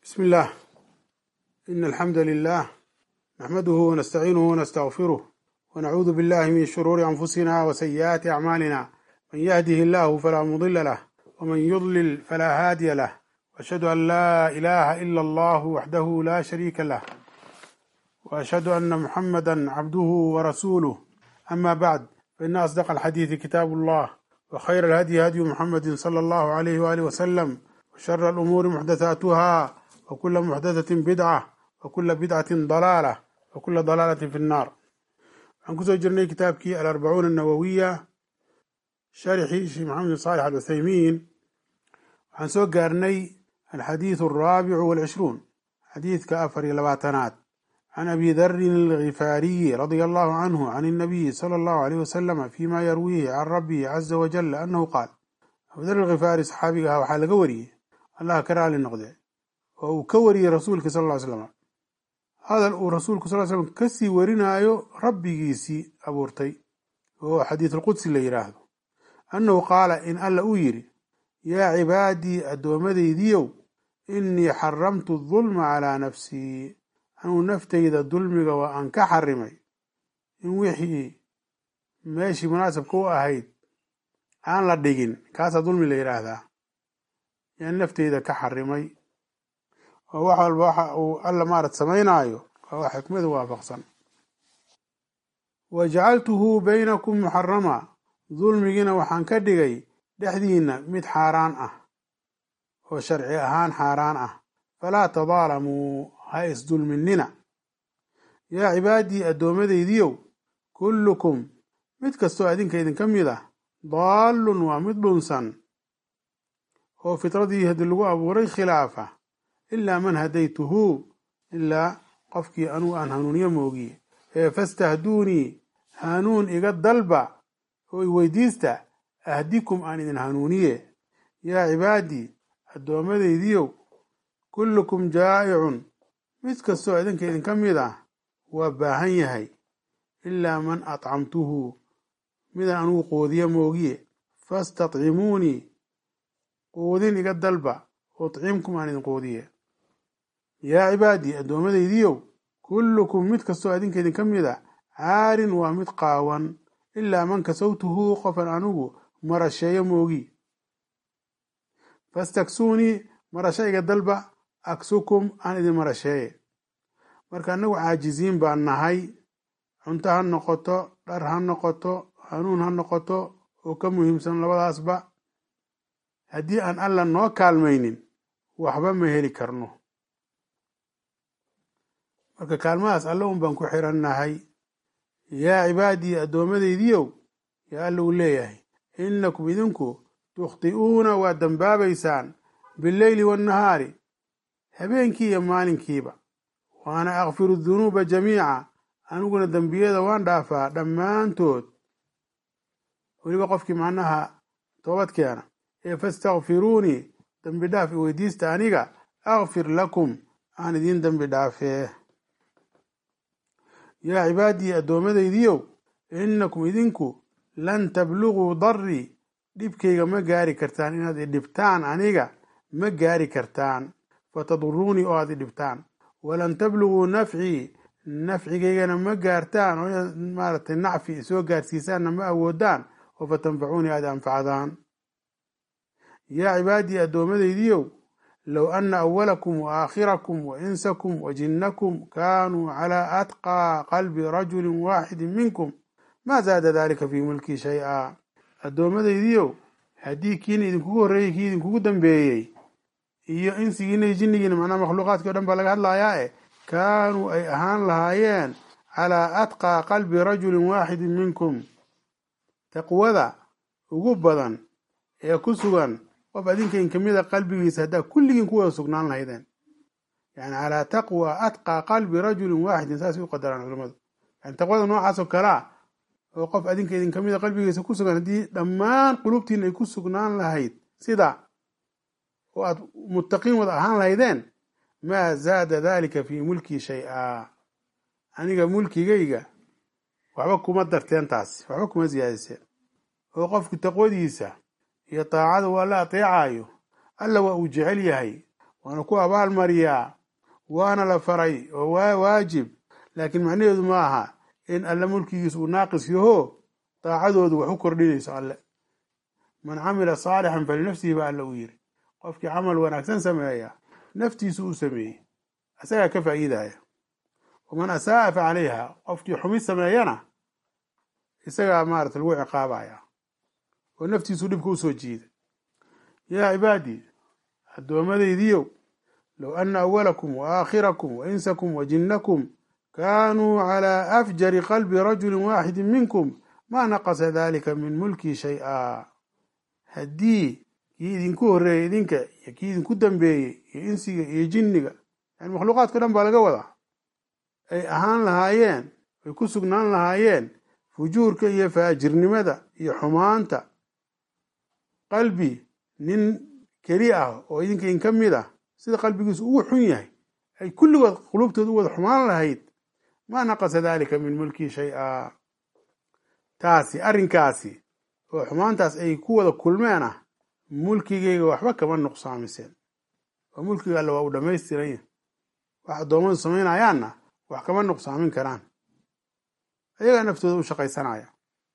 بسم الله إن الحمد لله نحمده ونستعينه ونستغفره ونعوذ بالله من شرور أنفسنا وسيئات أعمالنا من يهده الله فلا مضل له ومن يضلل فلا هادي له وأشهد أن لا إله إلا الله وحده لا شريك له وأشهد أن محمدا عبده ورسوله أما بعد فإن أصدق الحديث كتاب الله وخير الهدي هدي محمد صلى الله عليه وآله وسلم وشر الأمور محدثاتها وكل محدثة بدعة وكل بدعة ضلالة وكل ضلالة في النار waxaan kusoo jirnay kitaabkii alarbacuuna annawowiya sharxii sheekh maxamed bin saalix alcuthaymiin waxaan soo gaarnay alxadiidu alraabicu walcishruun xadiidka afar iyo labaatanaad can abi darin algifaariyi radia allahu canhu can الnabiyi salى allahu alayh wasalama fima yarwiihi can rabbihi caza wajala annahu qaal abu dar algifaari saxaabiga ah waxaa laga wariyey allah ka raali noqde oo uu ka wariyey rasuulka sal ll slam hadal uu rasuulku sal slam kasii warinaayo rabbigiisii abuurtay oo xadiisulqudsi la yidhaahdo annahu qaala in alla uu yidhi yaa cibaadii addoommadaydiiow innii xaramtu dulma calaa nafsii anuu naftayda dulmiga waa aan ka xarimay in wixii meeshii munaasabka u ahayd aan la dhigin kaasaa dulmi la yidhaahdaa yaan nafteyda ka xarimay oo wax walba waxa uu alla maarat samaynaayo waa wax xikmadu waafaqsan wa jacaltuhu baynakum muxarama dulmigiina waxaan ka dhigay dhexdiinna mid xaaraan ah oo sharci ahaan xaaraan ah falaa tadaalamuu ha isdulminina yaa cibaadii addoommadaydiiow kullukum mid kastoo adinka idinka mid ah daallun waa mid dhunsan oo fitradii haddii lagu abuuray khilaafa ilaa man hadaytuhu ilaa qofkii anugu aan hanuuniyo moogiye ee fastahduunii hanuun iga dalba oo i weydiista ahdikum aan idin hanuuniye yaa cibaadii addoommadaydiiow kullukum jaa'icun mid kastoo idinka idinka mid ah waa baahan yahay ilaa man atcamtuhu midaan anugu qoodiyo moogiye fastatcimuunii quudin iga dalba udcimkum aan idin quudiye yaa cibaadii addoommadaydiiow kullukum mid kastoo adinka idinka mid a caarin waa mid qaawan ilaa man kasawtuhu qofan anugu marasheeyo moogi fastaksuunii marasho iga dalba aksukum aan idin marasheeye marka annagu caajiziin baan nahay cunto ha noqoto dhar ha noqoto hanuun ha noqoto oo ka muhiimsan labadaasba haddii aan alla noo kaalmaynin waxba ma heli karno marka kaalmadaas alle un baan ku xirannahay yaa cibaadii addoommadaydiiow yaa alla uu leeyahay innakum idinku tukhti'uuna waa dembaabaysaan billeyli waannahaari habeenkii iyo maalinkiiba waana akfiru dunuuba jamiica aniguna dembiyada waan dhaafaa dhammaantood weliba qofkii macnaha toobad keena ee fastakfiruunii dembi dhaaf i weydiista aniga akfir lakum aan idiin dembi dhaafee yaa cibaadii addoommadaydiiow innakum idinku lan tabluguu darii dhibkayga ma gaari kartaan inaad idhibtaan aniga ma gaari kartaan fataduruunii oo aad idhibtaan walan tabluguu nafcii nafcigaygana ma gaartaan oo inaad maaratay nacfi soo gaarsiisaanna ma awoodaan oo fatanfacuunii aad anfacdaan yaa cibaadii addoommadaydiiow low anna awalakum wa aakhirakum wa insakum wa jinnakum kaanuu calaa atqaa qalbi rajulin waaxidin minkum maa zaada daalika fii mulkii shay-a addoommadaydiiow haddii kiina idinkugu horreeyey kii idinkugu dambeeyey iyo insigiina iyo jinnigiina macnaha makhluuqaadkii o dhan baa laga hadlayaa e kaanuu ay ahaan lahaayeen calaa atqaa qalbi rajulin waaxidin minkum taqwada ugu badan ee ku sugan qof adinkain kamida qalbigiisa haddaa kulligiin ku wada sugnaan lahaydeen yani calaa taqwa atqaa qalbi rajulin waaxidin saasay u qadaraan culimadu yani taqwada noocaas oo kalea oo qof adinka idin kamida qalbigiisa ku sugan haddii dhammaan qulubtiin ay ku sugnaan lahayd sida oo aad muttaqiin wada ahaan lahaydeen maa zaada dalika fii mulkii shay-a aniga mulkigayga waxba kuma darteen taasi waxba kuma siyaadiseen oo qofku taqwadiisa iyo taacada waa la ateecayo alla waa uu jecel yahay waana ku abaalmariyaa waana la faray oo waa waajib laakiin macnaheedu ma aha in alle mulkigiis uu naaqis yaho daacadoodu wax u kordhinayso alle man camila saalixan falinafsihi ba alle uu yiri qofkii camal wanaagsan sameeya naftiisu uu sameeyey isagaa ka faa'iidaya waman asaa'a fa calayha qofkii xumid sameeyana isagaa maarata lagu ciqaabaya oo naftiisu dhibka usoo jiida yaa cibaadii addoommadaydiyow low anna awalakum wa aakhirakum wa insakum wa jinnakum kaanuu calaa afjari qalbi rajulin waaxidin minkum maa naqasa dalika min mulkii shay-a haddii kii idinku horreeyey idinka iyo kii idinku dambeeyey iyo insiga iyo jinniga yani makhluuqaadka dhan baa laga wadaa ay ahaan lahaayeen ay ku sugnaan lahaayeen fujuurka iyo faajirnimada iyo xumaanta qalbi nin keli ah oo idinka in ka mid ah sida qalbigiisu ugu xun yahay ay kulligood qulubtooda u wada xumaan lahayd maa naqasa dalika min mulkii shay-a taasi arrinkaasi oo xumaantaas ay ku wada kulmeen ah mulkigayga waxba kama nuqsaamiseen oo mulkiga alle waa uu dhammaystiranya wax addoommadu samaynayaanna wax kama nuqsaamin karaan ayagaa naftooda u shaqaysanaya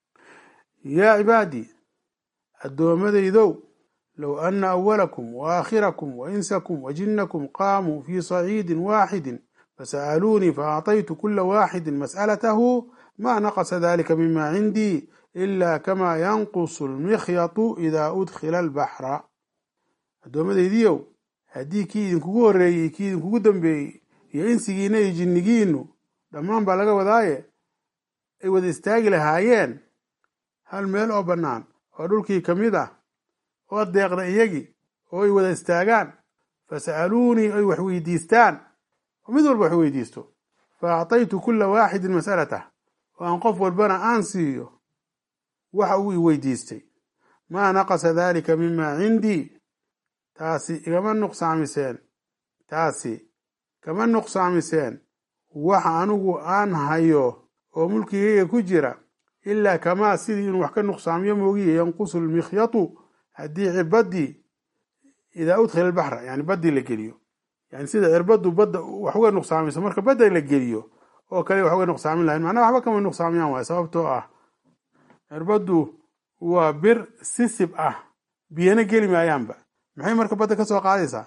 yaa cibaadii addoommadaydow low anna awalakum wa aakhirakum wa insakum wa jinnakum qaamuu fii saciidin waaxidin fasa'aluunii faacطaytu kula waaxidin mas'alatahu ma naqasa dalika mima cindii ila kama yanqusu lmikhyatu idaa udkhila albaxra addoommadaydiiow haddii kii idinkugu horreeyey kii idinkugu dambeeyey iyo insigiina iyo jinnigiinu dhammaan baa laga wadaaye ay wada istaagi lahaayeen hal meel oo bannaan oo dhulkii ka mid ah oo deeqda iyagii oo ay wada istaagaan fasa'aluunii ay wax weydiistaan oo mid walba wax weydiisto fa acطaytu kula waaxidin mas'alatah oo aan qof walbana aan siiyo waxa uu i weydiistay maa naqasa dalika mima cindii taasi igama nuqsaamiseen taasi kama nuqsaamiseen waxa anigu aan hayo oo mulkigayga ku jira ilaa kamaa sidii inuu wax ka nuqsaamiyo moogiye yanqusu lmikhyatu haddii cirbadii idaa udkhila albaxra yani baddii la geliyo yani sida cirbaddu badda wax uga nuqsaamayso marka badda la geliyo oo kale wax uga nuqsaamin lahayn macnaha waxba kama nuqsaamiyaan waay sababtoo ah cirbaddu waa bir sisib ah biyana geli maayaanba maxay marka badda ka soo qaadaysaa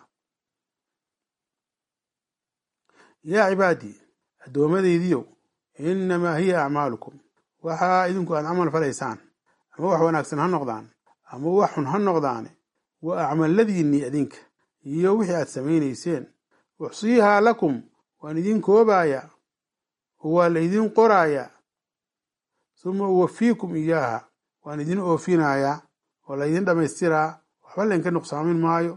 yaa cibaadii addoommadaydiiow innamaa hiya acmaalukum waxaa idinku aad camal falaysaan ama wax wanaagsan ha noqdaan ama wax xun ha noqdaane waa acmalladiinnii idinka iyo wixii aad samaynayseen uxsiihaa lakum waan idin koobaaya oo waa la idin qoraaya suma uwafiikum iyaaha waan idin oofinayaa oo la ydin dhammaystiraa waxba laynka nuqsaamin maayo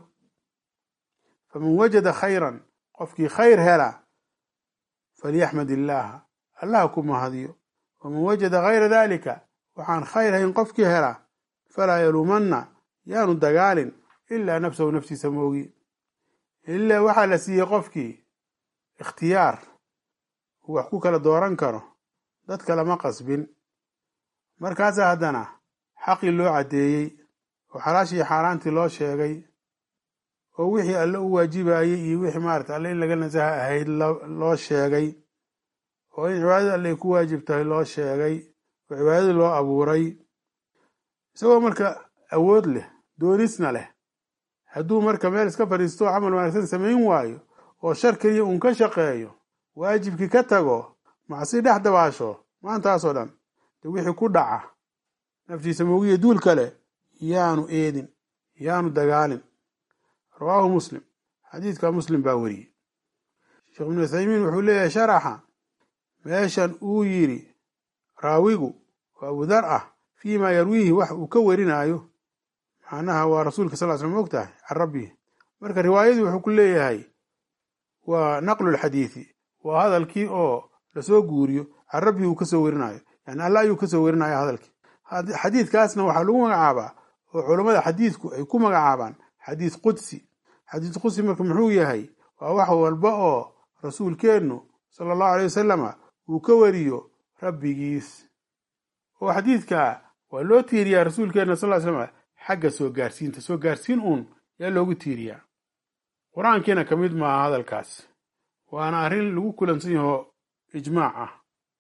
faman wajada khayran qofkii khayr hela falyaxmad illaaha allaha ku mahadiyo waman wajada hayra daalika waxaan khayr hayn qofkii hela falaa yaluumanna yaanu dagaalin ilaa nafsahu naftiisa moogi ilaa waxaa la siiyey qofkii ikhtiyaar uu wax ku kala dooran karo dadka lama qasbin markaasaa haddana xaqii loo caddeeyey oo xalaashii xaaraantii loo sheegay oo wixii alle u waajibayey iyo wixii maarata alle in laga nasaha ahayd loo sheegay oo in cibaadada alle ay ku waajib tahay loo sheegay oo cibaadadii loo abuuray isagoo marka awood leh doonisna leh hadduu marka meel iska fadhiisto oo camal wanaagsan samayn waayo oo shar keliya uun ka shaqeeyo waajibkii ka tago macsi dhex dabaasho maantaasoo dhan de wixii ku dhaca naftiisa moogiya duul kale yaanu eedin yaanu dagaalin rawaahu muslim xadiidka muslim baa weriyey sheekh ibnu uthaymiin wuxuu leeyahay sharaxa meeshan uu yidhi raawigu oo abudar ah fii maa yarwiihi wax uu ka werinaayo macnaha waa rasuulka sal l slam og tahay can rabbihi marka riwaayadii wuxuu ku leeyahay waa naqlulxadiidi waa hadalkii oo lasoo guuriyo can rabbihi uu kasoo werinayo yani alla ayuu kasoo werinaya hadalkii xadiidkaasna waxaa lagu magacaabaa oo culammada xadiidku ay ku magacaabaan xadiid qudsi xadiid qudsi marka muxuu yahay waa wax walba oo rasuulkeennu sala allahu alay wasalama uu ka weriyo rabbigiis oo xadiidka waa loo tiiriyaa rasuulkeenna sal ly slam xagga soo gaarsiinta soo gaarsiin uun yaa loogu tiiriyaa qur-aankiina ka mid maaha hadalkaas waana arrin lagu kulansan yaho ijmaac ah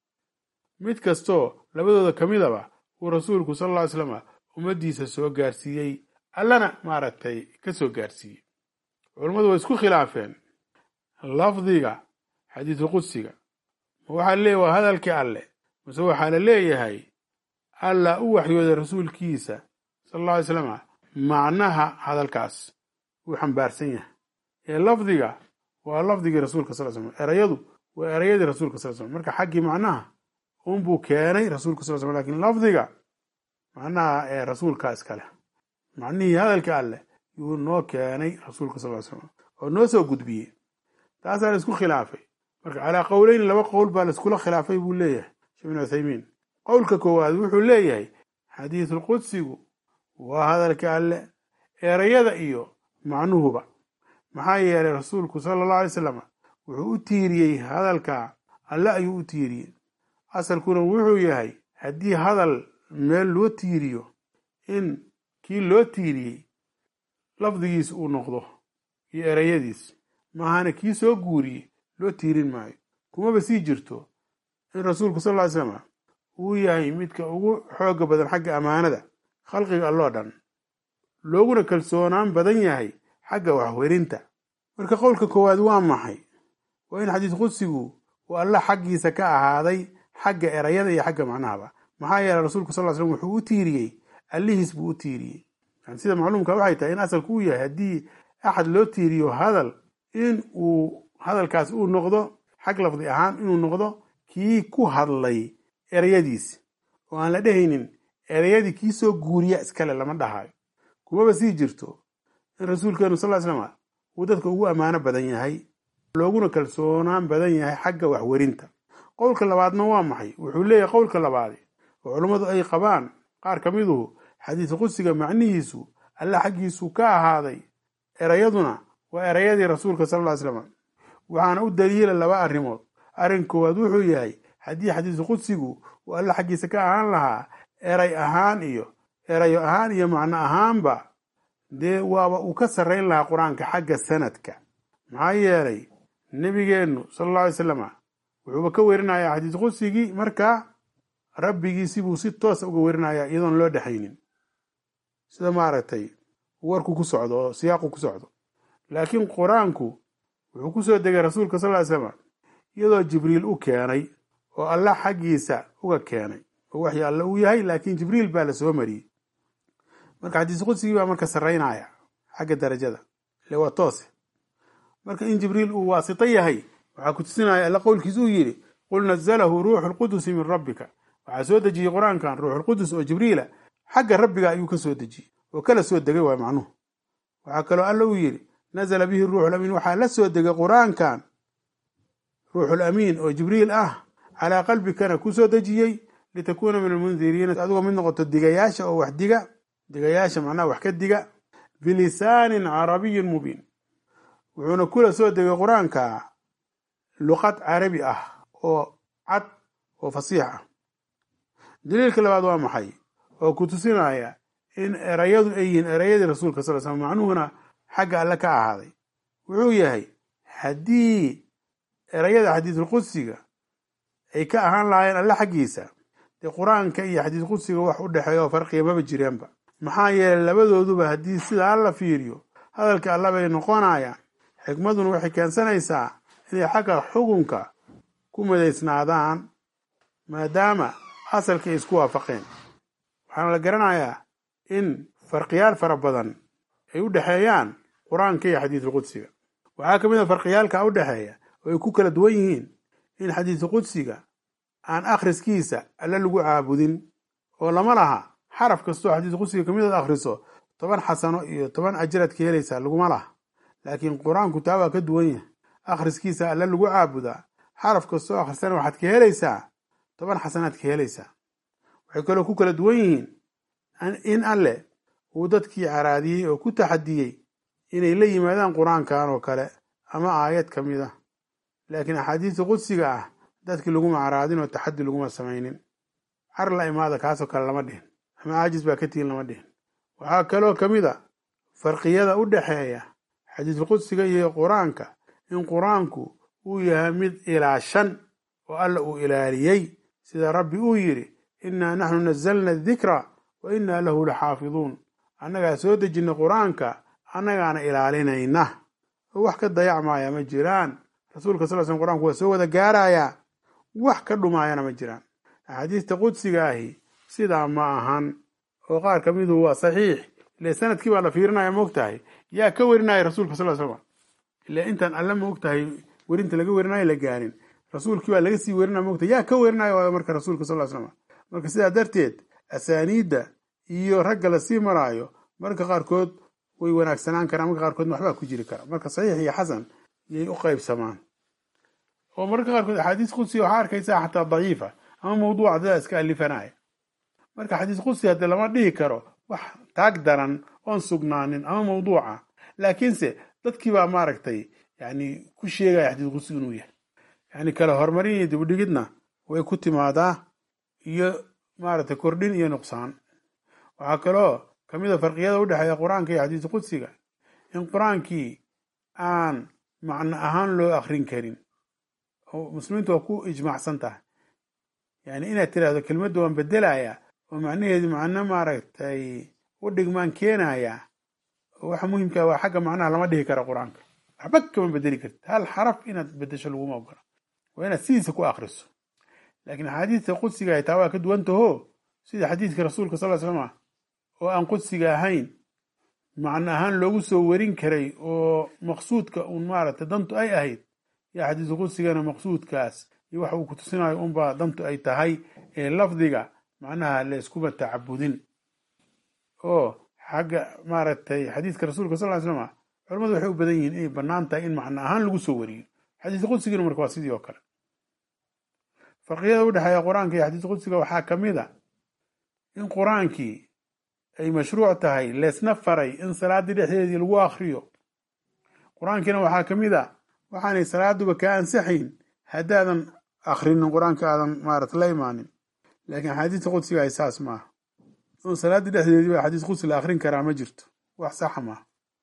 mid kastoo labadooda ka midaba uu rasuulku sal alla ly slama ummaddiisa soo gaarsiiyey allana maaragtay ka soo gaarsiiyey culammadu way isku khilaafeen lafdiga xadiisu qudsiga ma waxaa leeyahy waa hadalkii alle mase waxaa la leeyahay allah u waxyooday rasuulkiisa sala alla alay slama macnaha hadalkaas uu xambaarsan yahay ee lafdiga waa lafdigii rasuulka sal slam erayadu waa erayadii rasuulka sal slam marka xaggii macnaha unbuu keenay rasuulka sal slam lakin lafdiga macnaha ee rasuulka iskale macnihii hadalka alleh yuu noo keenay rasuulka sal slam oo noo soo gudbiyey taasaa la isku khilaafay marka calaa qowleyn laba qowl baa laiskula khilaafay buu leeyahay sheekh bin uthaymiin qowlka koowaad wuxuu leeyahay xadiisulqudsigu waa hadalka alle erayada iyo macnuhuba maxaa yeelay rasuulku sala allahu alay salam wuxuu u tiiriyey hadalka alle ayuu u tiiriyey asalkuna wuxuu yahay haddii hadal meel loo tiiriyo in kii loo tiiriyey lafdigiis uu noqdo iyo erayadiis maahana kii soo guuriyey loo tiirin maayo kumaba sii jirto in rasuulku sal ly slam uu yahay midka ugu xooga badan xagga ammaanada khalqiga alloo dhan looguna kalsoonaan badan yahay xagga waxwerinta marka qowlka koowaad waa maxay waa in xadiis qudsigu uu alla xaggiisa ka ahaaday xagga erayada iyo xagga macnahaba maxaa yeeley rasuulku sal slam wuxuu u tiiriyey allihiis buu u tiiriyey yani sida macluumka waxay tahay in asalku uu yahay haddii axad loo tiiriyo hadal in uu hadalkaas uu noqdo xag lafdi ahaan inuu noqdo kii ku hadlay erayadiis oo aan la dhehaynin erayadii kii soo guuriya iskale lama dhahayo kumaba sii jirto in rasuulkeenu sal ly slama uu dadka ugu ammaano badan yahay looguna kalsoonaan badan yahay xagga waxwerinta qowlka labaadna waa maxay wuxuu leeyahay qowlka labaadi oo culummadu ay qabaan qaar ka miduhu xadiis qudsiga macnihiisu alla xaggiisu ka ahaaday erayaduna waa erayadii rasuulka sal ly slam waxaana u daliila laba arrimood arrin koowaad wuxuu yahay haddii xadiisu qudsigu uu alla xaggiisa ka ahaan lahaa eray ahaan iyo erayo ahaan iyo macno ahaanba dee waaba uu ka sarrayn lahaa qur-aanka xagga sanadka maxaa yeelay nebigeennu sala alla alay salama wuxuuba ka werinayaa xadiis qudsigii markaa rabbigiisibuu si toosa uga werinayaa iyadoon loo dhexaynin sida maaragtay warku ku socdo oo siyaaqu ku socdo laakiin qur-aanku wuxuu ku soo degay rasuulka sal ly slama iyadoo jibriil u keenay oo alla xaggiisa uga keenay oo waxyi alle uu yahay laakiin jibriil baa la soo mariyey marka xadiis qudsigii baa marka sarraynaya xagga darajada ile waa toose marka in jibriil uu waasito yahay waxaa ku tusinaya alla qowlkiis uu yidhi qul nazalahu ruuxu lqudusi min rabbika waxaa soo dejiyey qur-aankan ruuxulqudus oo jibriila xagga rabbiga ayuu ka soo dejiyey oo kala soo degay waay macnuhu waxaa kaloo alla uu yidhi nazala bihi ruuxul amiin waxaa la soo degay qur-aankan ruuxul amiin oo jibriil ah calaa qalbikana ku soo dejiyey litakuuna min almundiriina adigoo mid noqoto digayaasha oo wax diga digayaasha macnaha wax ka diga bilisaanin carabiyin mubiin wuxuuna kula soo degay qur-aanka luqad carabi ah oo cad oo fasiix ah daliilka labaad waa maxay oo ku tusinaya in erayadu ay yihiin erayadii rasuulka sal slam macnuhuna xagga alle ka ahaaday wuxuu yahay haddii erayada xadiisulqudsiga ay ka ahaan lahaayeen alle xaggiisa dee qur-aanka iyo xadiis qudsiga wax u dhexeeya oo farqiya maba jireenba maxaa yeelay labadooduba haddii sidaa la fiiriyo hadalka alla bay noqonayaan xikmaduna waxay keensanaysaa inay xagga xukunka ku midaysnaadaan maadaama asalka ay isku waafaqeen waxaana la garanayaa in farqiyaal fara badan ay u dhexeeyaan qur-aanka iyo xadiisu qudsiga waxaa ka mid a farqiyaalka u dhexeeya oo ay ku kala duwan yihiin in xadiisu qudsiga aan akhriskiisa alle lagu caabudin oo lama laha xaraf kastoo xadiisu qudsiga ka midood akhriso toban xasano iyo toban ajiraad ka helaysaa laguma laha laakiin qur-aanku taa waa ka duwan yahay akhriskiisa alle lagu caabudaa xaraf kastoo akhrisana waxaad ka helaysaa toban xasanaad ka helaysaa waxay kaloo ku kala duwan yihiin in alle uu dadkii caraadiyey oo ku taxadiyey inay la yimaadaan qur-aankan oo kale ama aayad ka mid ah laakiin axaadiista qudsiga ah dadkii laguma caraadin oo taxadi laguma samaynin car la imaada kaasoo kale lama dhihin ama caajis baa ka tihin lama dhihin waxaa kaloo ka mid a farqiyada u dhexeeya xadiisulqudsiga iyo qur-aanka in qur-aanku uu yahay mid ilaashan oo alla uu ilaaliyey sida rabbi uu yidhi innaa naxnu nazalna adikra wa innaa lahu laxaafiduun annagaa soo dejinay qur-aanka annagaana ilaalinayna oo wax ka dayacmaaya ma jiraan rasuulka sal slam qur-aanku waa soo wada gaarayaa wax ka dhumaayana ma jiraan axaadiista qudsiga ahi sidaa ma ahan oo qaar ka midu waa saxiix ile sanadkii baa la fiirinaya maogtahay yaa ka werinaya rasuulka sal slam ile intaan alle maogtahay werinta laga werinayo la gaarin rasuulkii baa laga sii werinaya maogtahay yaa ka werinaya waayo marka rasuulka sal slam marka sidaa darteed asaaniidda iyo ragga lasii maraayo marka qaarkood way wanaagsanaan karaan marka qaarkood waxbaa ku jiri kara marka saxiix iyo xasan yay u qaybsamaan oo mararka qaarkood axaadiis qudsiga waxaa arkaysaa xataa daciifa ama mawduuca dadaa iska alifanaya marka xadiis qudsi haddee lama dhihi karo wax taag daran oon sugnaanin ama mawduuca laakiinse dadkii baa maaragtay yani ku sheegaya xadiis qudsi inuu yahay yani kala horumarin iyo dibudhigidna way ku timaadaa iyo maaragtay kordhin iyo nuqsaan waxaa kaloo kamid a farqiyada udhexeeya qur-aanka iyo xadiis qudsiga in qur-aankii aan macno ahaan loo akrin karin oo muslimiintu waa ku ijmaacsan tahay yani inaad tiraahdo kelmadda waan bedelaya oo macnaheedu macno maaragtay u dhigmaan keenaya oo waxa muhimkaa waa xagga macnaha lama dhihi kara qur-aanka waxba kama bedeli kartid hal xaraf inaad bedesho laguma ogola waa inaad sidiisa ku akriso laakiin axaadiista qudsiga ay taa waa ka duwantaho sida xadiidka rasuulka sal l slama oo aan qudsiga ahayn macno ahaan loogu soo werin karay oo maqsuudka uun maaragtay dantu ay ahayd yo xadiisu qudsigana maqsuudkaas iyo waxa uu ku tusinayo unbaa dantu ay tahay ee lafdiga macnaha layskuma tacabudin oo xagga maaragtay xadiiska rasuulka sal ly slama culamadu waxay u badan yihiin inay bannaan tahay in macno ahaan lagu soo wariyo xadiis qudsigina marka waa sidii oo kale farqiyada udhexeeya qur-aanka iyo xadiis qudsiga waxaa ka mid a in qur-aankii ay mashruuc tahay leesna faray in salaaddii dhexdeedii lagu akriyo qur-aankiina waxaa ka mid a waxaanay salaaduba kaa ansaxayn haddaadan akrinin qur-aanka aadan maarata la imaanin laakiin axaadiista qudsiga ay saas maaha un salaaddii dhexdeedii baa xadiis qudsi la akrin karaa ma jirto wax saxa maaha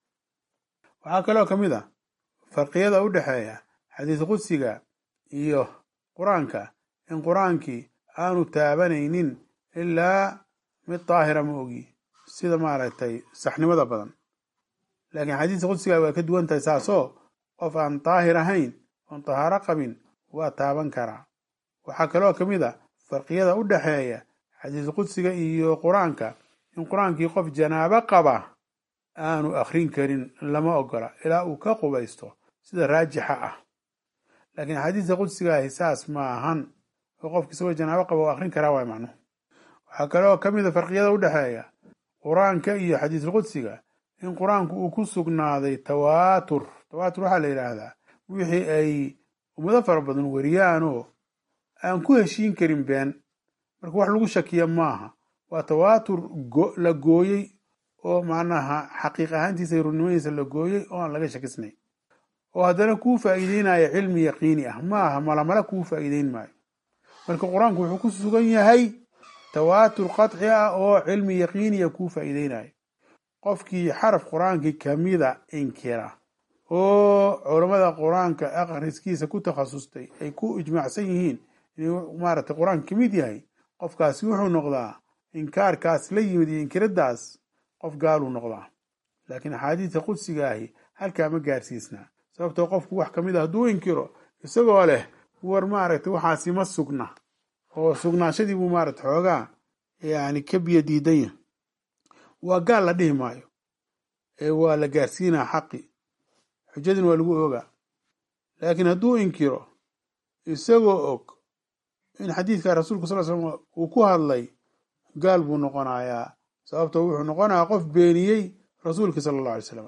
waxaa kaloo ka mid a farqiyada u dhexeeya xadiis qudsiga iyo qur-aanka in qur-aankii aanu taabanaynin ilaa mid daahira ma ogi sida maaragtay saxnimada badan laakiin xadiista qudsiga waa ka duwan tahay saasoo qof aan daahir ahayn oon tahaaro qabin waa taaban karaa waxaa kaloo ka mid a farqiyada u dhexeeya xadiis qudsiga iyo qur-aanka in qur-aankii qof janaabo qaba aanu akrin karin lama ogola ilaa uu ka qubaysto sida raajixa ah laakiin xadiista qudsiga ahi saas ma ahan oo qofki isagoo janaabo qaba u akrin karaa waay macnuhu waxaa kaloo ka mid a farqiyada u dhexeeya qur-aanka iyo xadiisulqudsiga in qur-aanku uu ku sugnaaday tawaatur tawaatur waxaa la yidhaahdaa wixii ay ummado fara badan wariyaanoo aan ku heshiin karin been marka wax lagu shakiya maaha waa tawaatur la gooyey oo macnaha xaqiiq ahaantiisa rurnimadiisa la gooyey oo aan laga shakisnay oo haddana kuu faa'iideynaya cilmi yaqiini ah maaha malamala kuu faa'iideyn maayo marka qur-aanku wuxuu ku sugan yahay tawaatur qaطci ah oo cilmi yaqiiniya kuu faa'iideynayo qofkii xaraf qur-aankii kamida inkira oo culammada qur-aanka akhriskiisa ku takhasustay ay ku ijmaacsan yihiin inuu maaragtay qur-aanka kamid yahay qofkaasi wuxuu noqdaa inkaarkaas la yimid iyo inkiradaas qof gaaluu noqdaa laakiin axaadiista qudsiga ahi halkaa ma gaarsiisnaa sababtoo qofku wax kamid a hadduu inkiro isagoo leh war maaragtay waxaasi ma sugna oo sugnaashadii buu maaragta xoogaa yani ka biyo diidanya waa gaal la dhihi maayo ee waa la gaarsiinaa xaqi xujadina waa lagu ogaa laakiin hadduu inkiro isagoo og in xadiidka rasuulka sal slam uu ku hadlay gaal buu noqonayaa sababto wuxuu noqonayaa qof beeniyey rasuulkii sala allahu alay slam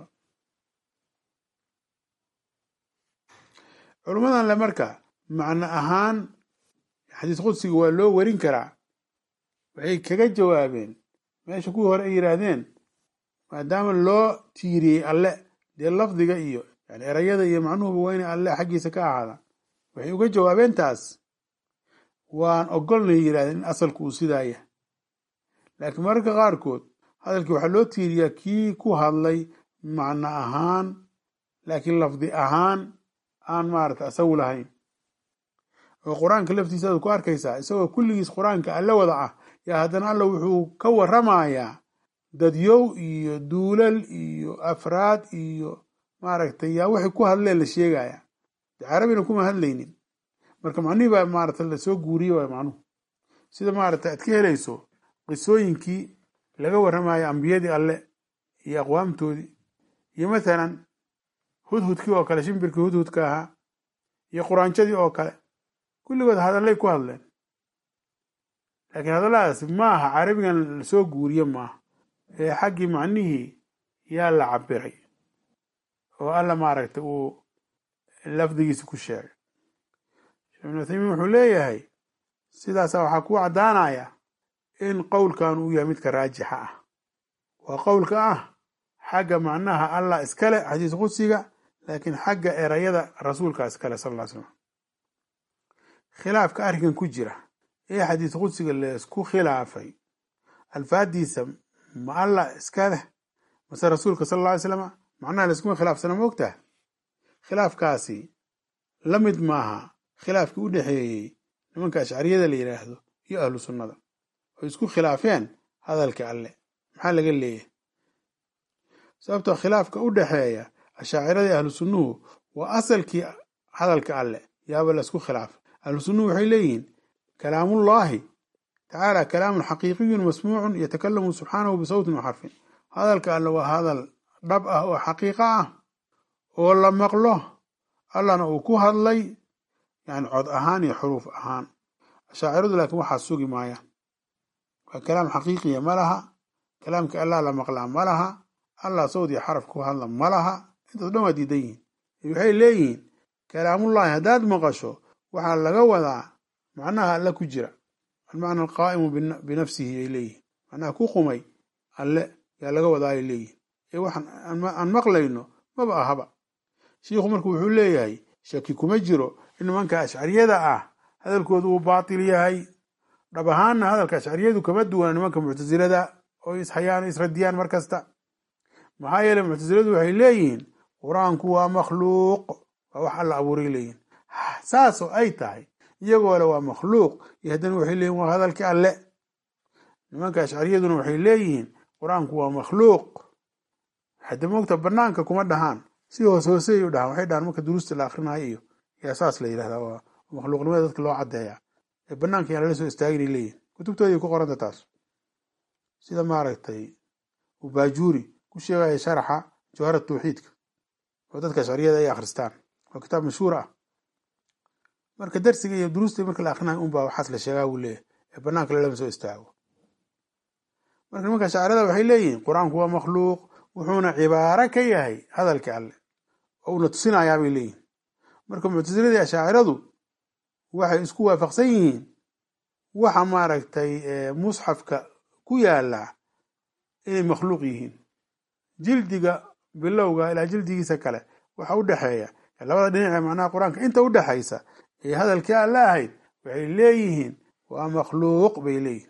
culummadan le marka macno ahaan xadiis qudsiga waa loo warin karaa waxay kaga jawaabeen meesha kuwii hore ay yidhaahdeen maadaama loo tiiriyey alle dee lafdiga iyo yani erayada iyo macnuhuba waa inay alle xaggiisa ka ahaadaan waxay uga jawaabeen taas waan ogolnay yidhahdeen in asalku uu sidaaya laakiin mararka qaarkood hadalkii waxaa loo tiiriyaa kii ku hadlay macno ahaan laakiin lafdi ahaan aan maarata asagu lahayn oo qur-aanka laftiisa aad ku arkaysaa isagoo kulligiis qur-aanka alla wada ah yaa haddana alla wuxuu ka waramayaa dadyow iyo duulal iyo afraad iyo maaragtay yaa waxay ku hadleen la sheegaya carabina kuma hadlaynin marka macnihii baa maarata lasoo guuriye waay macnuhu sida maarata aad ka helayso qisooyinkii laga warramayo ambiyadii alle iyo aqwaamtoodii iyo mathalan hudhudkii oo kale shimbirkii hudhudka ahaa iyo quraanjadii oo kale kulligood hadallay ku hadleen laakiin hadalladaasi maaha carabigan lasoo guuriye maaha ee xaggii macnihii yaa la cabiray oo alla maaragtay uu lafdigiisa ku sheegay sheekh ibnu uthaymiin wuxuu leeyahay sidaasa waxaa ku caddaanaya in qowlkan uu yahay midka raajixa ah waa qowlka ah xagga macnaha allah iskale xadiis qudsiga laakiin xagga erayada rasuulka iskale sal ll slam khilaafka arrinkan ku jira ee xadiis qudsiga laysku khilaafay alfaadiisa ma allah iska leh mase rasuulka sal alla ly slama macnaha layskuma khilaafsana ma ogtaha khilaafkaasi la mid maaha khilaafkii u dhexeeyey nimanka ashcariyada la yidhaahdo iyo ahlu sunnada oo isku khilaafeen hadalka alle maxaa laga leeyahay sababtoo khilaafka u dhexeeya ashaaciradii ahlu sunnuhu waa asalkii hadalka alle yaaba la isku khilaafay ahlu sunnuhu waxay leeyihiin kalaamullaahi tacaala kalaamun xaqiiqiyun masmuucun yatakalamu subxaanahu bisawtin wa xarfin hadalka alle waa hadal dhab ah oo xaqiiqo ah oo la maqlo allana uu ku hadlay yani cod ahaan iyo xuruuf ahaan ashaaciradu laakiin waxaa sugi maayaan waa kalaam xaqiiqiya ma laha kalaamka allah la maqlaa ma laha allah sawd iyo xaraf ku hadla ma laha intaas dhan waa diidan yihiin waxay leeyihiin kalaamullahi haddaad maqasho waxaa laga wadaa macnaha alle ku jira almacna alqaa'imu binafsihi ay leeyihin macnaha ku qumay alle yaa laga wadaayay leeyihin ee waxaan aan maqlayno maba ahaba shiikhu marka wuxuu leeyahay shaki kuma jiro in nimanka ashcariyada ah hadalkoodu uu baatil yahay dhab ahaanna hadalka ashcariyadu kama duwana nimanka muctasilada oo ishayaan o isradiyaan mar kasta maxaa yeeley muctasiladu waxay leeyihiin qur-aanku waa makhluuq waa wax alla abuuray leeyihin saasoo ay tahay iyagoo le waa makhluuq iyo haddana waxay leeyihin waa hadalkii alle nimanka ashcariyaduna waxay leeyihiin qur-aanku waa makhluuq hadda moogta banaanka kuma dhahaan si hoos hoosey u dhahaan waxay dhahaan marka duruusta la akrinayo iyo yaa saas la yidhahdaa waa makhluuqnimada dadka loo caddeeyaa ee banaanka yaa lala soo istaagin leeyihin kutubtooday ku qoranta taas sida maaragtay ubaajuuri ku sheegaya sharaxa jawhara tawxiidka oo dadka ashariyada ay akhristaan waa kitaab mashhuur ah marka darsiga iyo duruusta marka la akrinayo unbaa waxaas la sheegaa buu leeyahy ee banaanka lalama soo istaago marka nimanka shaacirada waxay leeyihiin qur-aanku waa makhluuq wuxuuna cibaaro ka yahay hadalka alle oo una tusinayaa bay leeyihin marka muctasiladii ashaaciradu waxay isku waafaqsan yihiin waxa maaragtay musxafka ku yaala inay makhluuq yihiin jildiga bilowga ilaa jildigiisa kale waxa u dhexeeya labada dhinac ee macnaha qur-aanka inta u dhexaysa ee hadalkii alle ahayd waxay leeyihiin waa makhluuq bay leeyihin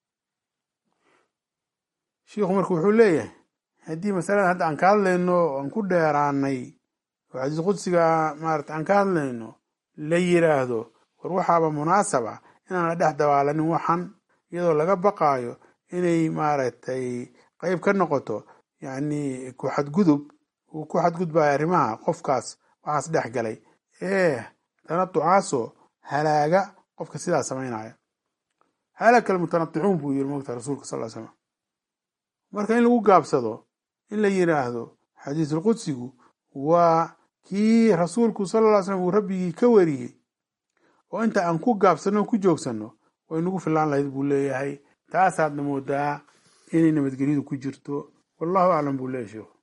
shiikhu marka wuxuu leeyahay haddii masalada hadda aan ka hadlayno aan ku dheeraanay oo xadiis qudsiga maarata aan ka hadlayno la yiraahdo war waxaaba munaasab ah inaan la dhex dabaalanin waxan iyadoo laga baqaayo inay maaragtay qeyb ka noqoto yacni ku xadgudub uu ku xadgudbayo arrimaha qofkaas waxaas dhex galay ee tanatucaasoo halaaga qofka sidaa samaynaya halaka almutanaticuun buu yiri mogta rasuulka sal l slam marka in lagu gaabsado in la yiraahdo xadiisulqudsigu waa kii rasuulku sala lla ly slam uu rabbigii ka wariyey oo inta aan ku gaabsanno ku joogsanno way nagu filaan lahayd buu leeyahay taasaadna moodaa inay nabadgelyadu ku jirto wallahu aclam buu leeyahy sheikhu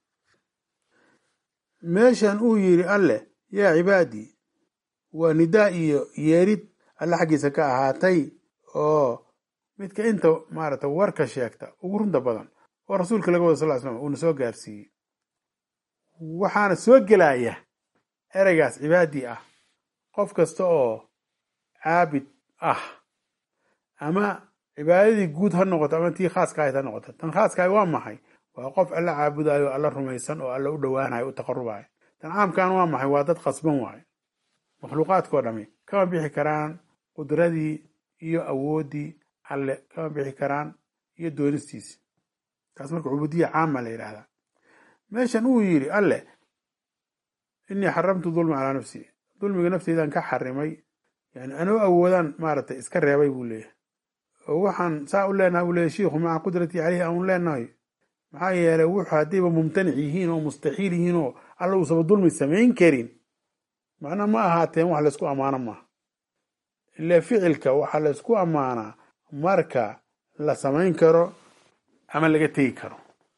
meeshan uu yidhi alleh yaa cibaadii waa nidaa iyo yeerid alle xaggiisa ka ahaatay oo midka inta maarata warka sheegta ugu runta badan oo rasuulka laga wada sal ly slam uuna soo gaarsiiyey waxaana soo gelaya ereygaas cibaadii ah qof kasta oo caabid ah ama cibaadadii guud ha noqoto ama tii khaaska ahayd ha noqoto tan khaaskahay waa maxay waa qof alla caabudayo alla rumaysan oo alla u dhowaanayo u taqarubayo ancaamkan waa maxay waa dad qasban waaye makhluuqaadkao dhami kama bixi karaan qudradii iyo awooddii alle kama bixi karaan iyo doonistiisi taas marka cubuudiya caama la yidhaahdaa meeshan uu yidhi alle innii xaramtu dulma calaa nafsi dulmiga nafteydan ka xarimay yani anuu awoodaan maaragtay iska reebay buu leeyahay oo waxaan saa u leenahay buu leeyahy shiikhu maca qudratii caleyhi aan leenahay maxaa yeelay wuxuu haddayba mumtanic yihiin oo mustaxiil yihiin oo alla uusaba dulmi samayn karin macna ma ahaateen wax laysku ammaano maaha ile ficilka waxaa laysku ammaanaa marka la samayn karo ama laga tegi karo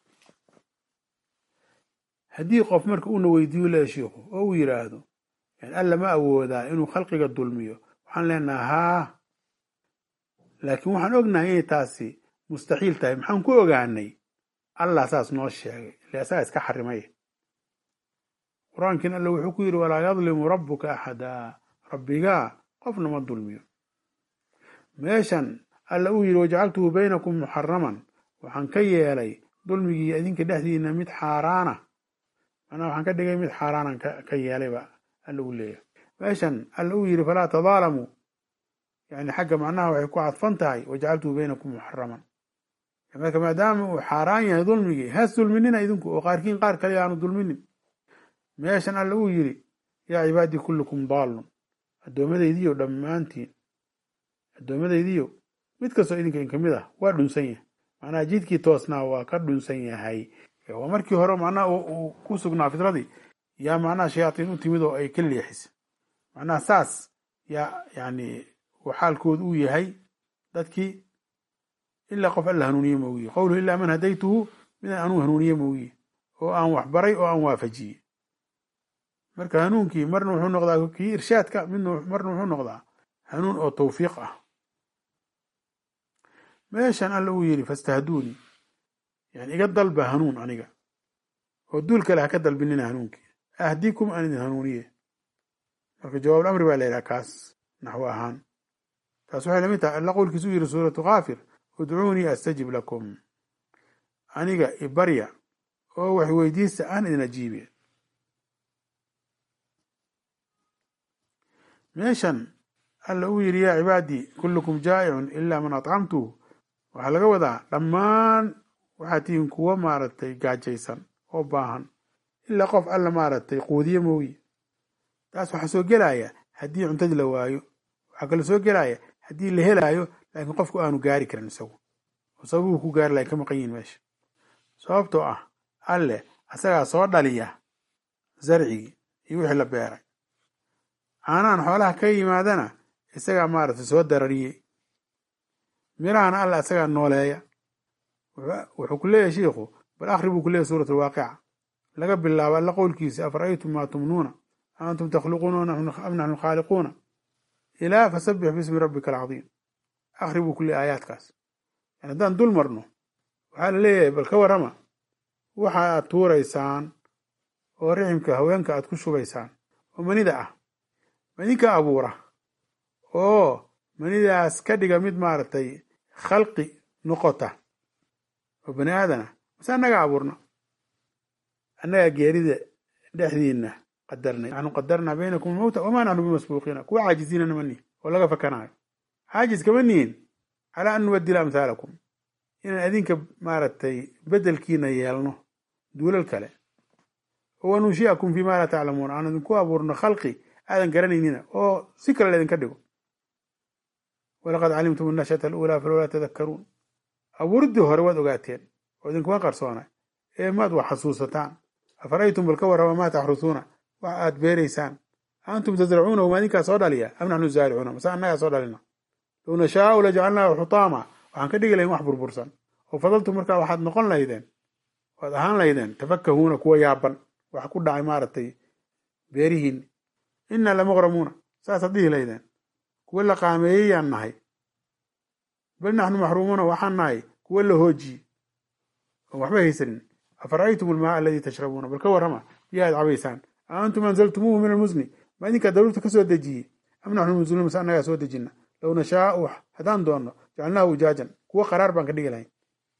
haddii qof marka uuna weydiiyo leeya shiikhu oo uu yidhaahdo yani alla ma awoodaa inuu khalqiga dulmiyo waxaan leenaha haa laakiin waxaan ognahay inay taasi mustaxiil tahay maxaan ku ogaanay allah saas noo sheegay ile asagaa iska xarimay qur-aankiin alla wuxuu ku yidhi walaa yadlimu rabbuka axada rabbigaa qofna ma dulmiyo meeshan alla uu yidhi wajacaltuhu baynakum muxaraman waxaan ka yeelay dulmigii idinka dhexdiina mid xaaraana macnaha waxaan ka dhigay mid xaaraanan ka yeelayba alla uu leeyahay meeshan alla uu yidhi falaa tadaalamuu yani xagga macnaha waxay ku cadfan tahay wajacaltuhu baynakum muxaraman marka maadaama uu xaaraan yahay dulmigii has dulminina idinku oo qaarkiin qaar kale aanu dulminin meeshan alla uu yidhi yaa cibaadii kullukum daallun addoomadaydiyo dhammaantiin addoomadaydiyo mid kastoo idinka in kamid ah waa dhunsan yahay macnaha jidkii toosnaa waa ka dhunsan yahay waa markii hore macnaha uu ku sugnaa fitradii yaa macnaha shayaatiin u timid oo ay ka leexisa macnaha saas yaa yani uu xaalkooda uu yahay dadkii ilaa qof alla hanuuniye moogiye qowluhu ilaa man hadaytuhu midaan anuu hanuuniye moogiye oo aan waxbaray oo aan waafajiyey marka hanuunkii marna wuxuu noqdaa kii irshaadka midna marna wuxuu noqdaa hanuun oo tawfiiq ah meeshan alla uu yidhi fastahduuni yani iga dalba hanuun aniga oo duul kale ha ka dalbinina hanuunkii ahdikum aan idin hanuuniye marka jawaab amri baa la yidhaha kaas naxwo ahaan taas waxay lamid tahay alla qowlkiisu u yidhi suuratu kaafir udcuunii astajib lakum aniga ibarya oo wax weydiista aan idin ajiibe meeshan alla uu yidhi yaa cibaadii kullukum jaa'icun ilaa man atcamtuhu waxaa laga wadaa dhammaan waxaad tihiin kuwo maaragtay gaajaysan oo baahan ilaa qof alla maaragtay quudiye mooye taas waxaa soo gelaya haddii cuntadii la waayo waxaa kaloo soo gelaya haddii la helaayo laakiin qofku aanu gaari karin isagu oo sababuu ku gaari lahay ka maqan yihin meesha sababtoo ah alle asagaa soo dhaliya zarcigii iyo wixii la beeray caanahan xoolaha ka yimaadana isagaa maaragtay soo darariyey mirahana alla isagaa nooleeya wuxuu ku leeyahay shiikhu bal akhri buu ku leeyahy suurat alwaaqica laga bilaabo alla qowlkiisa afara'aytum maa tumnuuna a antum takhluquuna am naxnu khaaliquuna ilaa fasabbix bismi rabbika alcadiim akhri buu ku leeyahy aayaadkaas yani haddaan dul marno waxaa la leeyahay bal ka warrama waxa aad tuuraysaan oo riximka haweenka aad ku shubaysaan oo manida ah manidinka abuura oo manidaas ka dhiga mid maaragtay khalqi noqota oo bani aadana mase annaga abuurna annagaa geerida dhexdiina qadarnay naxnu qadarnaa baynakum almawta wamaa naxnu bimasbuuqiina kuwa caajiziina nama nihin oo laga fakanaayo caajis kama nihin calaa an nubadila amhaalakum inaan adinka maaragtay bedelkiina yeelno duulal kale oo wanunshiakum fii ma laa taclamuun aan idinku abuurno khalqi aadan garanaynina oo si kale laydinka dhigo walaqad calimtum annashata aluulaa falowlaa tadakkaruun abuuriddii hore waad ogaateen oo idinkuma qarsoona ee maad wax xasuusataan afara'aytum bal ka warrama maa taxrusuuna wax aad beeraysaan antum tasracuunahu ma idinkaa soo dhaliya am naxnu zaaricuuna mase annagaa soo dhalina low nashaau lajacalnaahu xutaama waxaan ka dhigi lahayn wax burbursan oo fadaltum markaa waxaad noqon lahaydeen waad ahaan lahaydeen tafakahuuna kuwa yaaban wax ku dhacay maaragtay beerihiinni innaa lamuqramuuna saasaad dhihi lahaydeen kuwa la qaameeyeyaan nahay bal naxnu maxruumuuna waxaan nahay kuwa la hoojiye oon waxba haysanin afara'aytum almaa aladii tashrabuuna bal ka warrama biyahaad cabaysaan a antum anzaltumuuhu min almusni ma idinkaa daruurta ka soo dejiyey am naxnu munziluun mase annagaa soo dejina low nashaau haddaan doonno jacalnaahu ujaajan kuwa qaraar baan ka dhigi lahayn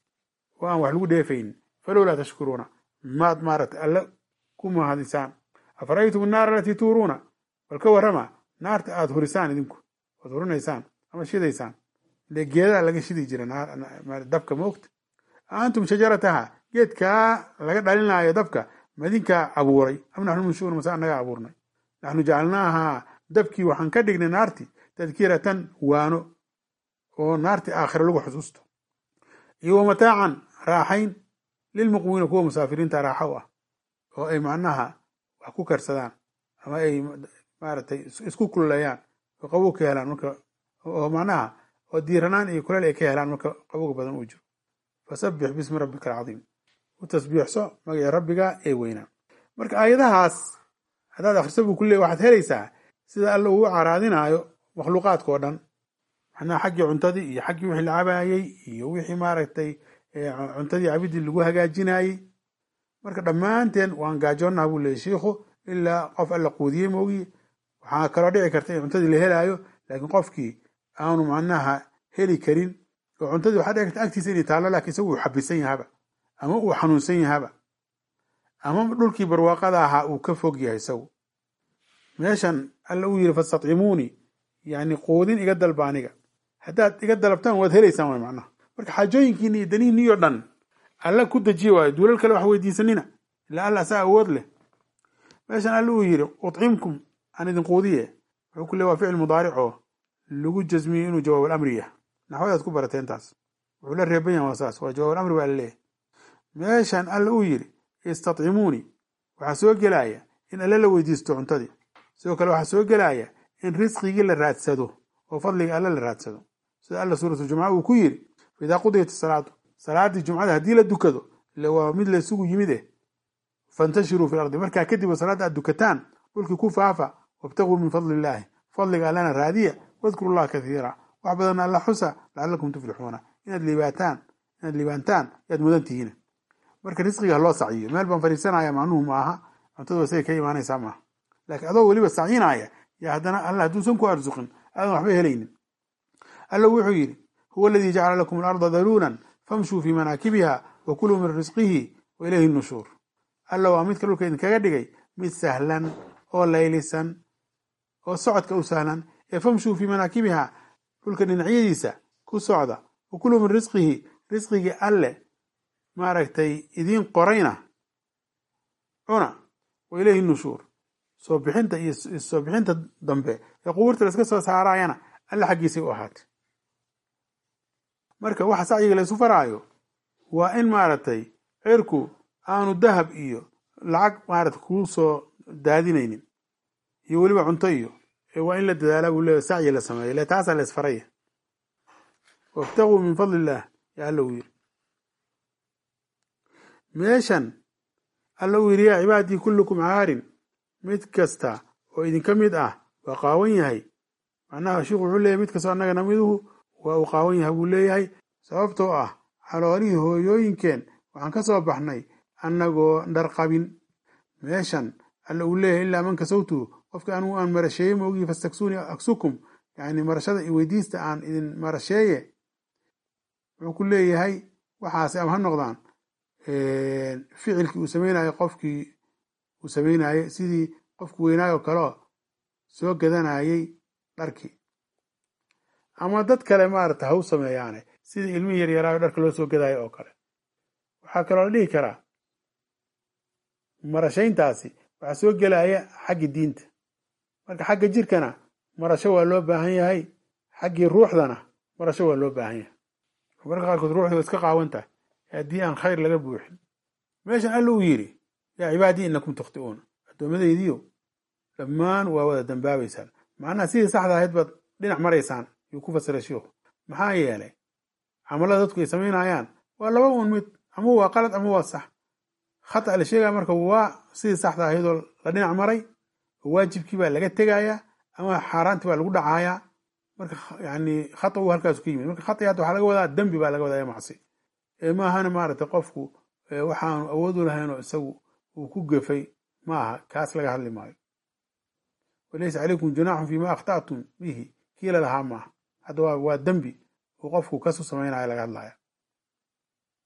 oo aan wax lagu dheefaynin falowlaa tashkuruuna maad maaragtay alle ku mahadisaan afara'aytum annaara alatii tuuruuna bal ka warrama naarta aada hurisaan idinku oad hurinaysaan ama shidaysaan ile geedaa laga shidi jira dabka moogta antum shajarataha geedkaa laga dhalinaayo dabka madinkaa abuuray am naxnu munshuun mase annagaa abuurnay naxnu jacalnaahaa dabkii waxaan ka dhignay naarti tadkiratan waano oo naarti aakhira lagu xusuusto iyo wamataacan raaxayn lilmuqwimiina kuwa musaafiriinta raaxa u ah oo ay macnaha wax ku karsadaan ama ay maaragtay isku kululeeyaan oo qabow ka helaan marka oo macnaha oo diiranaan iyo kuleel ay ka helaan marka qabowga badan uu jiro fasabbix bismi rabbika alcadiim u tasbiixso magaci rabbiga ee weynaa marka aayadahaas haddaad akhriso buu ku leey waxaad helaysaa sida alla uu caraadinaayo makhluuqaadka oo dhan macnaha xaggii cuntadii iyo xaggii wixii la cabaayey iyo wixii maaragtay cuntadii cabidii lagu hagaajinayey marka dhammaanteen waan gaajoonnaha buu leeyay shiikhu ilaa qof alla quudiyey moogiye waxaa kaloo dhici karta in cuntadii la helaayo laakiin qofkii aanu macnaha heli karin oo cuntadii waxaa dhici karta agtiisa inay taallo laakiin isagu uu xabisan yahaba ama uu xanuunsan yahaba ama dhulkii barwaaqada ahaa uu ka fog yahay isagu meeshan alla uu yidhi fastadcimuunii yani quudin iga dalba aniga haddaad iga dalabtaan waad helaysaan way macnaha marka xaajooyinkiini iyo danihiinii oo dhan alla ku dejiye waayo duulal kale wax weydiisanina ilaa alla asaa awood leh meeshan alla uu yidhi ucimkum aan idin quudiye wuxuu ku le waa ficil mudaaric oo lagu jasmiyey inuu jawaab alamri yah naxwadaad ku barateen taas wuxuu la reeban yahay waa saas waa jawaab alamri baa laleeyahay meeshan alla uu yidhi istadcimuunii waxaa soo gelaya in alle la weydiisto cuntadii sidoo kale waxaa soo gelaya in risqigii la raadsado oo fadliga alle la raadsado sida alla suuratu jumca uu ku yidhi faidaa qudiyat salaatu salaadii jumcada haddii la dukado ile waa mid la isugu yimid eh fantashiruu fi ardi markaa kadib salaadda aad dukataan dhulkii ku faafa wabtaguu min fadli illaahi fadliga allana raadiya wadkuru llaha kathiira wax badanna alla xusa lacalakum tuflixuuna inaad liibaataan inaad liibaantaan yaad mudan tihiin marka risqiga ha loo sacyiyo meel baan fariisanaya macnuhu ma aha cuntadu wasay ka imaanaysaa maaha laakiin adoo weliba sacyinaya yaa haddana alla hadduusan ku arsuqin aadan waxba helaynin alla wuxuu yidhi huwa aladii jacala lakum alarda daluulan famshuu fii manaakibiha wa kuluu min risqihi wa ilayhi nushuur alla waa midka dhulka idinkaga dhigay mid sahlan oo laylisan oo socodka u sahlan ee famshuu fii manaakibiha dhulka dhinacyadiisa ku socda wa kuluu min risqihi risqigii alle maaragtay idiin qorayna cuna wa ilayhi nushuur soo bixinta iyo soo bixinta dambe ee qubuurta la iska soo saarayana alle xaggiisay u ahaatay marka waxa sacyiga la isu faraayo waa in maaragtay cirku aanu dahab iyo lacag maarata kuu soo daadinaynin iyo weliba cunto iyo waa in la dadaalaa buu leeya sacyi la sameeyo le taasaa la isfaraya wabtaguu min fadli illaah yaa alla uu yidhi meeshan alla uu yidhi yaa cibaadii kullukum caarin mid kasta oo idinka mid ah waa qaawan yahay macnaha sheikhu wuxuu leeyahy mid kastoo annagana miduhu waa uu qaawan yahay buu leeyahay sababtoo ah caloolihii hooyooyinkeen waxaan ka soo baxnay annagoo dharqabin meeshan alla uu leeyahay ilaa man kasawtu qofka anigu aan marasheeye maogii fastaksuuni aksukum yani marashada iyo weydiista aan idin marasheeye wuxuu ku leeyahay waxaase ama ha noqdaan ficilkii uu samaynayo qofkii uu samaynaye sidii qofki weynaayo kaleo soo gadanayey dharkii ama dad kale maarata ha u sameeyaane sidii ilmihii yaryaraayo dharka loo soo gadaayo oo kale waxaa kaloo la dhihi karaa marashayntaasi waxaa soo gelaya xaggi diinta marka xagga jirkana marasho waa loo baahan yahay xaggii ruuxdana marasho waa loo baahan yahay marka qaarkood ruuxda waa iska qaawan tahay haddii aan khayr laga buuxin meeshan alla uu yidhi yaa cibaadii inakum tukhti'uuna addoommadaydiyo dhammaan waa wada dambaabaysaan macnaha sidii saxda ahayd baad dhinac maraysaan yuu ku fasiray shiikhu maxaa yeelay camalada dadku ay samaynayaan waa laba un mid ama waa qalad ama waa sax khata la sheegaya marka waa sidii saxda ahaydoo la dhinac maray oo waajibkii baa laga tegayaa ama xaaraantii baa lagu dhacayaa marka yani khata uu halkaasu ka yimid marka khati hadda waxaa laga wadaa dembi baa laga wadaa ee macsi ee maahana maaragtay qofku waxaanu awood u lahaynoo isagu uu ku gefay ma aha kaas laga hadli maayo walaysa calaykum junaaxun fiima akhta'tum bihi kiila lahaa maaha hadda waa dembi uu qofku kasu samaynaya laga hadlaya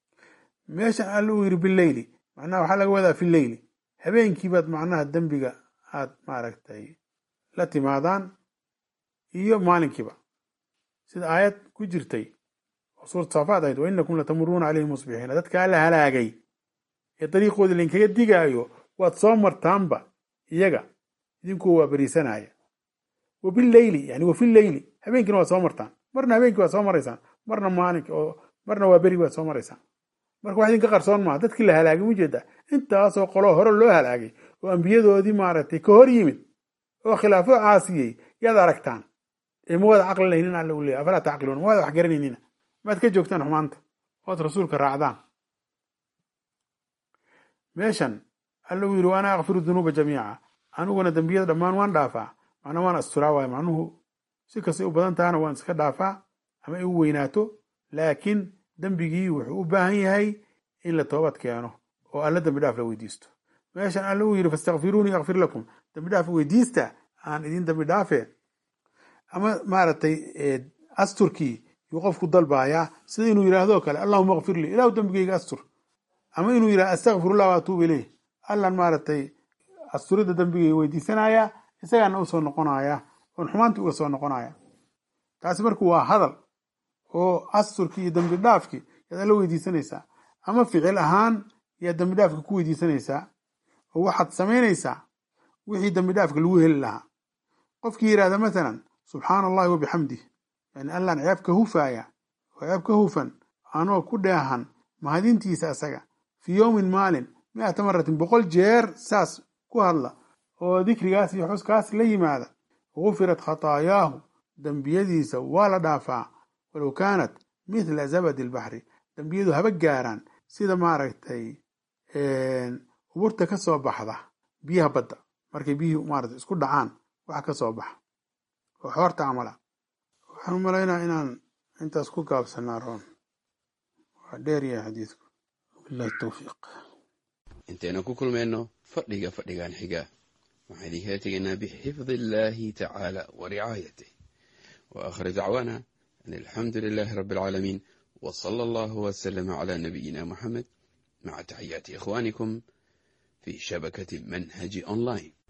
meeshan alla uu yidhi bileyli macnaha waxaa laga wadaa fi leyli habeenkiibaad macnaha dembiga aad maaragtay la timaadaan iyo maalinkiiba sida aayad ku jirtay oo suurat saafaad ahayd wa inakum latamuruuna calayhim musbixiina dadkaa la halaagay ee dariiqoodii lainkaga digaayo waad soo martaanba iyaga idinkuu waa beriisanaya wa bileyli yani wa fileyli habeenkiina waad soo martaan marna habeenkii waad soo maraysaan marna maalinki oo marna waa berigi waad soo maraysaan marka wax idinka qarsoon maaha dadkii la halaagay ujeedaa intaasoo qoloo hore loo halaagay oo ambiyadoodii maaragtay ka hor yimid oo khilaafo caasiyey yaad aragtaan ee ma wada caqli lahaynin alla u leeyahy afalaa tacqiluun ma wada wax garanaynina maad ka joogtaan xumaanta ood rasuulka raacdaan meeshan alla uu yidhi wa ana akfiru dunuuba jamiica aniguna dembiyada dhammaan waan dhaafaa macnaa waan asturaa waayo macnuhu si kastay u badan tahana waan iska dhaafaa ama ay u weynaato laakiin dembigii wuxuu u baahan yahay in la toobad keeno oo alla dembi dhaaf la weydiisto meeshan alla uu yidhi fastakfiruunii akfir lakum dembi dhaaf weydiista aan idin dembi dhaafe ama maaragtay asturkii yuu qofku dalbaayaa sida inuu yidhaahdo kale allahuma akfir lii ilahu dembigeyga astur ama inuu yidhah astakfirullah wa atuubu ileyh allan maaragtay asturidda dembigeyga weydiisanaya isagaana u soo noqonaya oon xumaantii uga soo noqonaya taasi marka waa hadal oo asturkii iyo dembi dhaafkii yaad alla weydiisanaysaa ama ficil ahaan yaad dembi dhaafka ku weydiisanaysaa oo waxaad samaynaysaa wixii dembi dhaafka lagu heli lahaa qofkii yidhahda mathalan subxaana allahi wa bixamdih yani allaan ceeb ka hufaaya oo ceeb ka hufan anoo ku dheehan mahadintiisa asaga fii yowmin maalin mi'ata maratin boqol jeer saas ku hadla oo dikrigaas iyo xuskaas la yimaada gufirat khataayaahu dembiyadiisa waa la dhaafaa walow kaanat mithla zabadi albaxri dembiyadu haba gaaraan sida maaragtay uburta ka soo baxda biyaha badda markay biyihii maarata isku dhacaan waxa ka soo baxa oo xoorta camala waxaan u malaynaa inaan intaas ku gaabsanaa roon waa dheer yahay xadiidku wabillahi tawfiiq intaynu ku kulmayno fadhiga fadhigan xiga waxaan idinkala tegaynaa bixifdi illaahi tacaala wa ricaayatih wa aakhir dacwaana an alxamdu lilaahi rabbi alcaalamiin wa sala allahu wasalama calaa nabiyina moxamed maca taxiyaati ikhwaanikum fi shabakati manhaji online